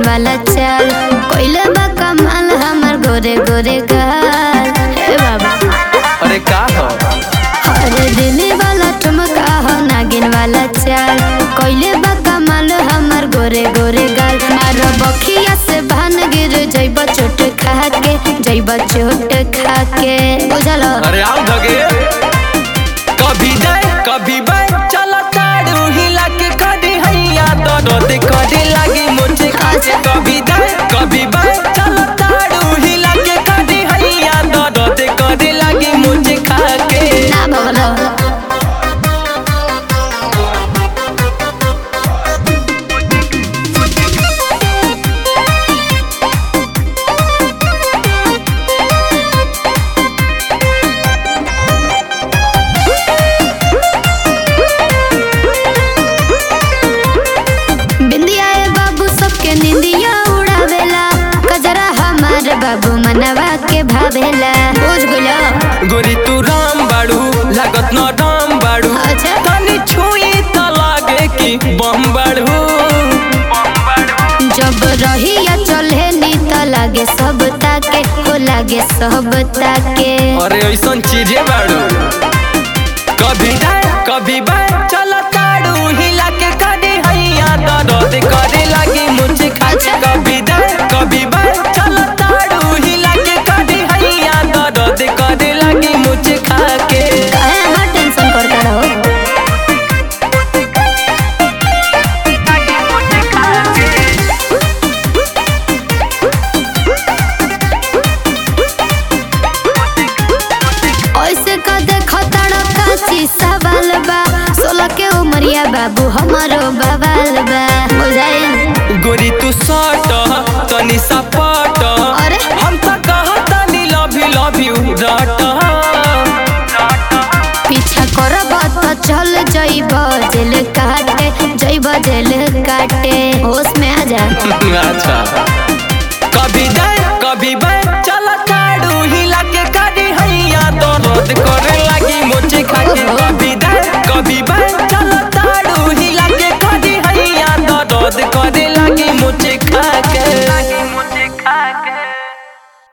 वाला चाल कोइले बा कमाल हमर गोरे गोरे गाल हे बाबा अरे का हो अरे दिल्ली वाला ठुमका हो नागिन वाला चाल कोइले बा कमाल हमर गोरे गोरे गाल मारो बखिया से भान गिर जइब चोट खा के जइब चोट खा के बुझल अरे आओ धगे कभी जाए कभी बाय चला ताड़ू हिला के कदी हैया दर्द करे लागी मुझे खासे कभी जाए कभी बाय चला ताड़ू हिला के कदी हैया दर्द करे लागी मुझे खाके ना भगलो बिंदिया ए बाबू सबके निंदिया उड़ावेला कजरा हमार बाबू मनवा के भावेला बुझ गलो गोरी तू राम बाड़ू लागत न राम बाड़ू अच्छा। तनी छुई त लागे कि बम बाड़ू जब रहिया चले नी त लागे सब ताके हो लागे सब ताके अरे ऐसन चीजे बाड़ू कभी जाए कभी बाय चल ताड़ू हिला के कदी हैया दर्द करे लागी मुझे खाचे कभी जाए कभी बाय चल ताड़ू हिला के कदी हैया दर्द करे लागी मुझे खाके काहे हमार टेंशन करता रहो ऐसे का देखो तड़का ची सवाल बा सोलह के उमरिया बाबू हमारो बवाल बा बुझाइल गोरी तू सट तनी सपट अरे? हम त कहतनी लव यू लव यू रट पीछा करब त चल जइब जेल काटे जइब जेल काटे होश में आ जा अच्छा